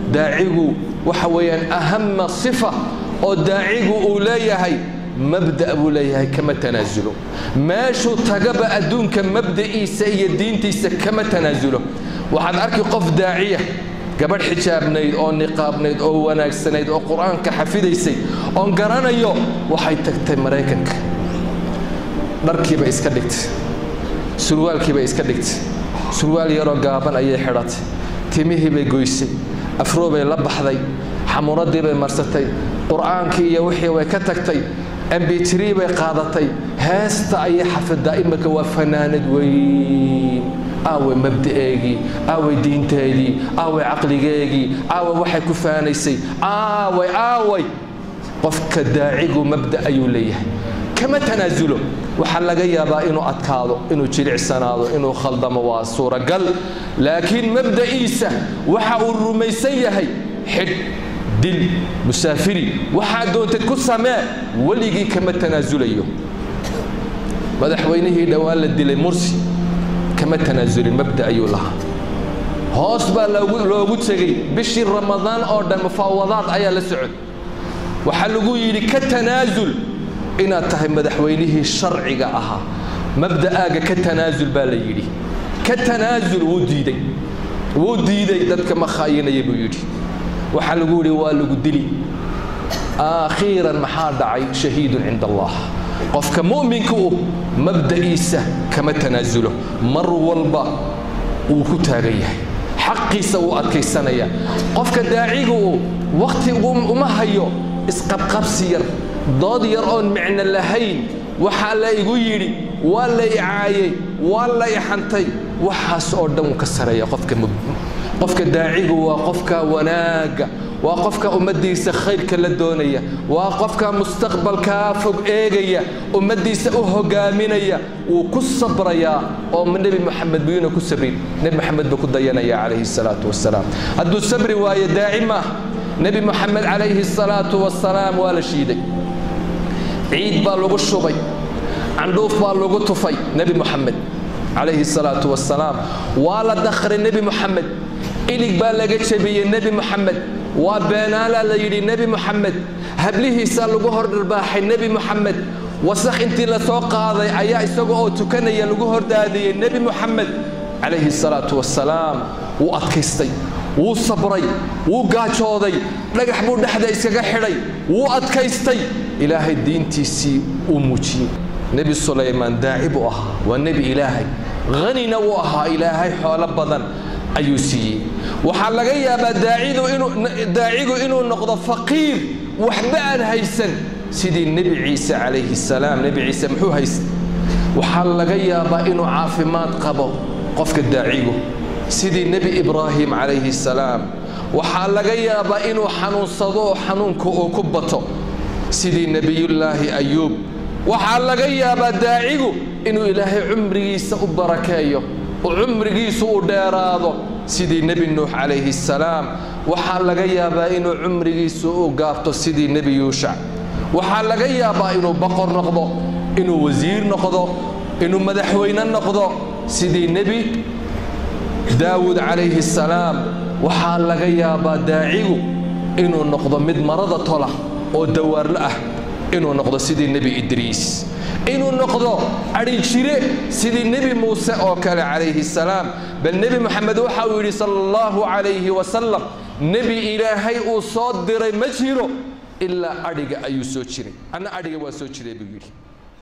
daacigu waxa weeyaan ahama sifa oo daacigu uu leeyahay mabda' buu leeyahay kama tanaasulo meeshuu tagaba adduunka mabda'iisa iyo diintiisa kama tanaasulo waxaad arki qof daaciya gabadh xijaabnayd oo niqaabnayd oo wanaagsanayd oo qur-aanka xafidaysay oon garanayo waxay tagtay maraykanka dharkiibay iska dhigtay surwaalkiibay iska dhigtay surwaal yaroo gaaban ayay xidhatay timihii bay goysay afroobay la baxday xamuuradii bay marsatay qur'aankii iyo wixii way ka tagtay ambitrii bay qaadatay heesta ayay xafidaa imika waa fanaanad weyn aaway mabda'eegii aaway diinteedii aaway caqligeegii aaway waxay ku faanaysay aaway aaway qofka daacigu mabda ayuu leeyahay kama tanaasulo waxaa laga yaabaa inuu adkaado inuu jilicsanaado inuu khaldamo waa suuragal laakiin mabda'iisa waxa uu rumaysan yahay xidh dil musaafiri waxaa doontad ku samee weligii kama tanaasulayo madaxweynihii dhowaan la dilay mursi kama tanaasulin mabda ayuu lahaa hoos baa loogu tegey bishii ramadaan oo dhan mufaawadaad ayaa la socod waxaa lagu yidhi ka tanaasul inaad tahay madaxweynihii sharciga ahaa mabda'aaga ka tanaasul baa la yidhi ka tanaasul wuu diiday wuu diiday dadka ma khaayinaya buu yidhi waxaa lagu yidhi waa lagu dili aakhiiran maxaa dhacay shahiidun cinda allah qofka mu'minka u mabda'iisa kama tanaasulo mar walba wuu ku taagan yahay xaqiisa wuu adkaysanaya qofka daaciga uu wakhti uma hayo isqabqabsi yar dood yar oon micno lahayn waxaa la igu yidhi waa la i caayey waa la i xantay waxaas oo dhan wuu ka sareeya qofka qofka daacigu waa qofka wanaagga waa qofka ummaddiisa khayrka la doonaya waa qofka mustaqbalkaa fog eegaya ummaddiisa u hogaaminaya wuu ku sabrayaa oo nebi moxamed buyuuna ku sabrin nebi moxamed buu ku dayanaya calayhi salaatu wasalaam hadduu sabri waayo daaci maaha nebi moxamed calayhi salaatu wasalaam waa la shiiday ciid baa lagu shubay candhuuf baa lagu tufay nebi moxamed calayhi salaatu wasalaam waa la dakhray nebi moxamed ilig baa laga jebiyey nebi moxamed waa beenaalaa la yidhi nebi moxamed hablihiisaa lagu hordharbaaxay nebi moxamed wasakh intii la soo qaaday ayaa isaga oo tukanaya lagu hordaadiyey nebi moxamed calayhi salaatu wasalaam wuu adkaystay wuu sabray wuu gaajooday dhagax buu dhexda iskaga xidhay wuu adkaystay ilaahay diintiisii uu muujiyey nebi sulaymaan daaci buu ahaa waa nebi ilaahay hanina wuu ahaa ilaahay xoolo badan ayuu siiyey waxaa laga yaabaa daacigu inuu noqdo faqiir waxba aan haysan sidii nebi ciise calayhi salaam nebi ciise muxuu haysta waxaa laga yaabaa inuu caafimaad qabo qofka daacigu sidii nebi ibraahim calayhi salaam waxaa laga yaabaa inuu xanuunsado oo xanuunka uu ku bato sidii nebiyullaahi ayuub waxaa laga yaabaa daacigu inuu ilaahay cumrigiisa u barakeeyo oo cumrigiisu u dheeraado sidii nebi nuux calayhi salaam waxaa laga yaabaa inuu cumrigiisu u gaabto sidii nebi yuushac waxaa laga yaabaa inuu boqor noqdo inuu wasiir noqdo inuu madaxweyne noqdo sidii nebi daawuud calayhi salaam waxaa laga yaabaa daacigu inuu noqdo mid marada tola oo dawaarlo ah inuu noqdo sidii nebi idriis inuu noqdo adhijire sidii nebi muuse oo kale calayhi salaam bal nebi moxamed waxa uu yidhi sala allahu calayhi wasalam nebi ilaahay uu soo diray ma jiro ilaa adhiga ayuu soo jiray anna adhiga waa soo jiray buu yidhi